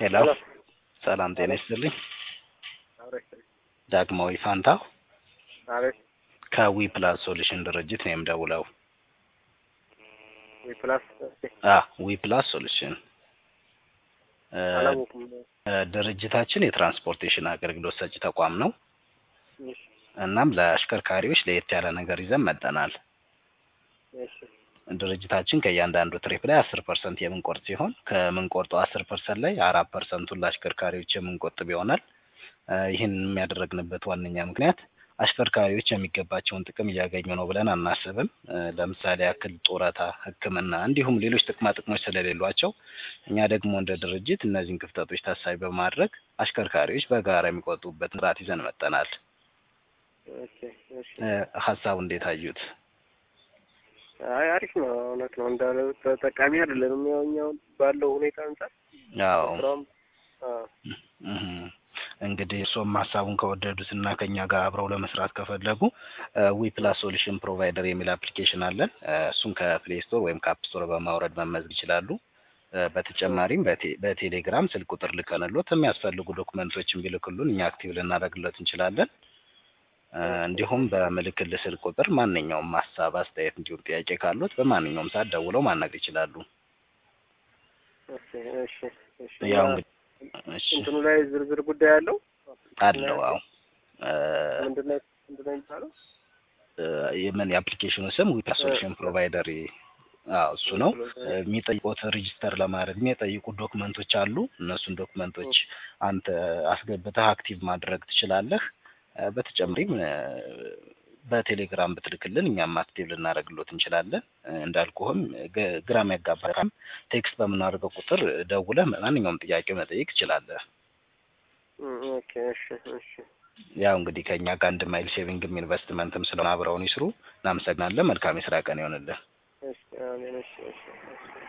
ሄሎ ሰላም ጤና ይስጥልኝ። አቤት ዳግማዊ ፋንታው አቤት ከዊ ፕላስ ሶሉሽን ድርጅት ነው የምደውለው። ፕላስ አ ዊ ፕላስ ሶሉሽን እ፣ አላወኩም። እ፣ ድርጅታችን የትራንስፖርቴሽን አገልግሎት ሰጪ ተቋም ነው። እሺ እናም ለአሽከርካሪዎች ለየት ያለ ነገር ይዘን መጠናል። እሺ ድርጅታችን ከእያንዳንዱ ትሪፕ ላይ አስር ፐርሰንት የምንቆርጥ ሲሆን ከምንቆርጠው አስር ፐርሰንት ላይ አራት ፐርሰንቱን ለአሽከርካሪዎች የምንቆጥብ ይሆናል። እ፣ ይህን የሚያደረግንበት ዋነኛ ምክንያት አሽከርካሪዎች የሚገባቸውን ጥቅም እያገኙ ነው ብለን አናስብም። እ፣ ለምሳሌ ያክል ጡረታ፣ ሕክምና እንዲሁም ሌሎች ጥቅማ ጥቅሞች ስለሌሏቸው እኛ ደግሞ እንደ ድርጅት እነዚህን ክፍተቶች ታሳቢ በማድረግ አሽከርካሪዎች በጋራ የሚቆጥቡበትን ስርዓት ይዘን መጠናል። እሺ እሺ እ፣ ሀሳቡ እንዴት አዩት? አይ አሪፍ ነው። እውነት ነው እንዳለው ተጠቃሚ አይደለንም። ያው እኛው ባለው ሁኔታ አንጻር ያው ስራውም አዎ እህ፣ እንግዲህ እርስዎም ሀሳቡን ከወደዱት እና ከኛ ጋር አብረው ለመስራት ከፈለጉ ዊ ፕላስ ሶሉሽን ፕሮቫይደር የሚል አፕሊኬሽን አለን። እ፣ እሱን ከፕሌይ ስቶር ወይም ከአፕ ስቶር በማውረድ መመዝገብ ይችላሉ። እ፣ በተጨማሪም በቴ- በቴሌግራም ስልክ ቁጥር ልከንሎት የሚያስፈልጉ ዶክመንቶችን ቢልክሉን እኛ አክቲቭ ልናደርግሎት እንችላለን። እ፣ እንዲሁም በምልክል ስልክ ቁጥር ማንኛውም ሀሳብ፣ አስተያየት እንዲሁም ጥያቄ ካሉት በማንኛውም ሰዓት ደውለው ማናገር ይችላሉ። እሺ እሺ እሺ ያው እና እንግዲህ እሺ እንትኑ ላይ ዝርዝር ጉዳይ አለው አለው አዎ እ፣ ምንድነው ምንድነው የሚባለው? እ፣ የምን የአፕሊኬሽኑ ስም ዊ ፕላስ ሶሉሽን ፕሮቫይደር አዎ እሱ ነው። የሚጠይቁት ሬጂስተር ለማድረግ የሚጠይቁ ዶክመንቶች አሉ። እነሱን ዶክመንቶች አንተ አስገብተህ አክቲቭ ማድረግ ትችላለህ። እ፣ በተጨማሪም እ፣ በቴሌግራም ብትልክልን እኛም አክቲቭ ልናደርግሎት እንችላለን። እ፣ እንዳልኩህም ግ- ግራ የሚያጋባም ቴክስት በምናደርገው ቁጥር ደውለህ ማንኛውም ጥያቄ መጠየቅ ትችላለህ። እም፣ ኦኬ እሺ እሺ ያው እንግዲህ ከእኛ ጋር አንድ ማይል ሴቪንግም ኢንቨስትመንትም ስለሆነ አብረውን ይስሩ። እናመሰግናለን። መልካም የስራ ቀን ይሆንልን። እሺ አሜን እሺ እሺ እሺ